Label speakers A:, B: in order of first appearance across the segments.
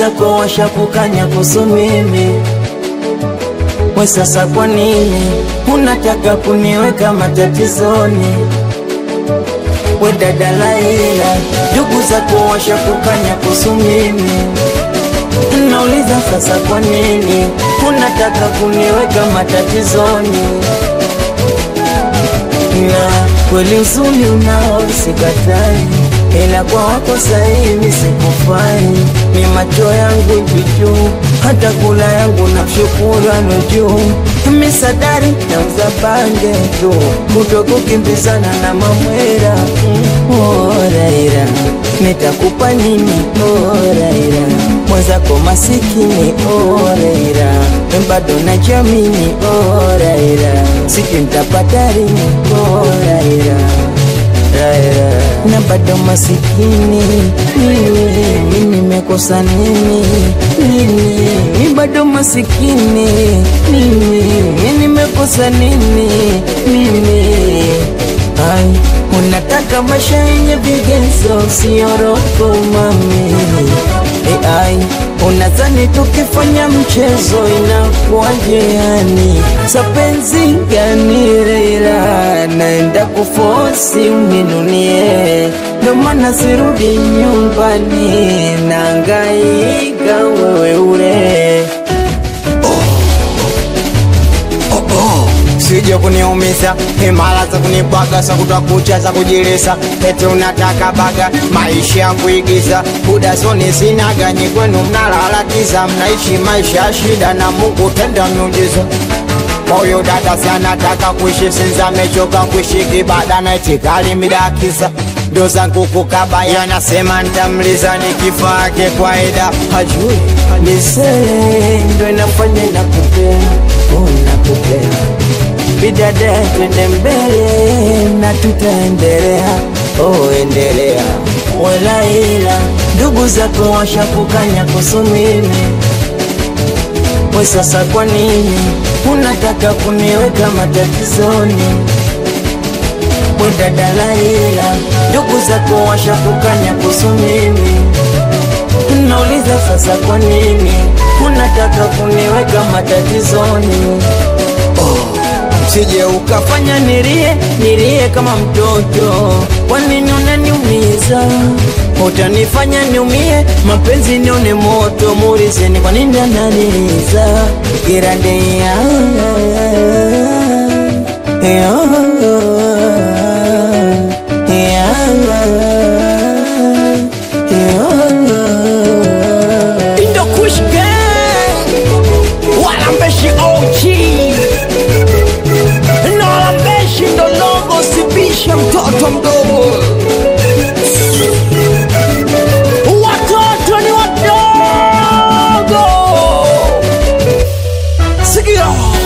A: zako washakukanya kuhusu mimi we sasa kwa nini unataka kuniweka matatizoni we dada Laila ndugu zako washakukanya kuhusu mimi nauliza sasa kwa nini unataka kuniweka matatizoni na kweli uzuri unao sikatai, ila kwa wako sahivi sikufai. Ni macho yangu juu, hata kula yangu na shukurano juu. Misadari nauza pange tu, kutokukimbizana na mamwera. Oh, Raila, nitakupa nini? Oh, Raila, mwenzako masikini. Oh, Raila, bado najamini. Oh, Raila, sijui nitapata lini. Oh, Raila, Raila, na bado masikini. Mimi nimekosa nini? Mimi mi bado masikini. Mimi nimekosa nini? Mimi ai unataka maisha yenye vigezo, sio roho mami. E, ai unadhani tukifanya mchezo inakuwaje? Yani sapenzi gani? Raila, naenda kufosi uninunie, ndo maana sirudi nyumbani, naangaika wewe ule
B: Sije kuniumiza himala za kunibwaga za kutwa kucha za kujilisa eti unataka baga maisha ya kuigiza buda zoni sinaga nyi kwenu mnalala giza mnaishi maisha ya shida na Mungu tenda miujiza moyo dada sanataka kuishi sinza amechoka kuishi kibada na itikali midakisa ndo zangu kukaba yanasema ntamliza nikifaa yake kwaida hajui
A: misele ndo inafanya nakupenda, oh, nakupenda bidada, twende mbele na tutaendelea, oh, endelea. Walaila ndugu zako washakukanya kuhusu mimi, we sasa kwa nini unataka kuniweka matatizoni? We dada Laila, ndugu zako washakukanya kuhusu mimi Nauliza sasa kwa nini unataka kuniweka matatizoni?
B: sije uka
A: Fanya nilie nilie kama mtoto, kwa nini unaniumiza? Utanifanya niumie, mapenzi nione moto, muulizeni kwa nini ananiliza kirande ya ya ya
C: Indo Kush Gang Walambeshi OG na Walambeshi ndo logo sibisha mtoto mdogo Watoto ni wadogo Sikia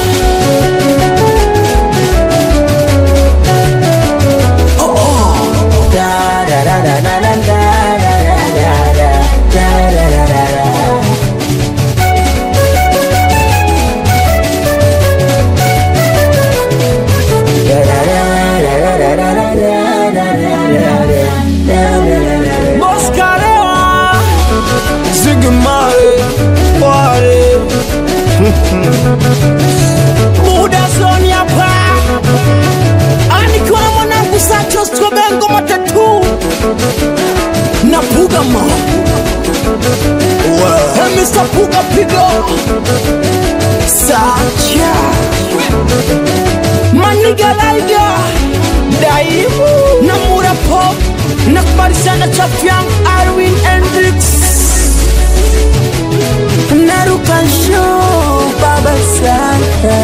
C: Boscarewa Zigmare Wale Muda zoni hapa Anikiwa na mwanangu Sacho Skobengo matatu Na Puga ma Hey, Mr. Puga pigo Sacha Maniga Laiga Daimu na Mura Pop Nakubali sana Chafiang Irwin Hendrix
A: Naruka show baba sana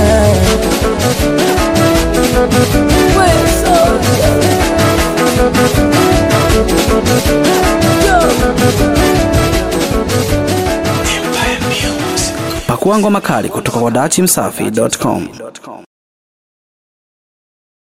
D: Pakua ngoma kali kutoka kwa dachimsafi.com.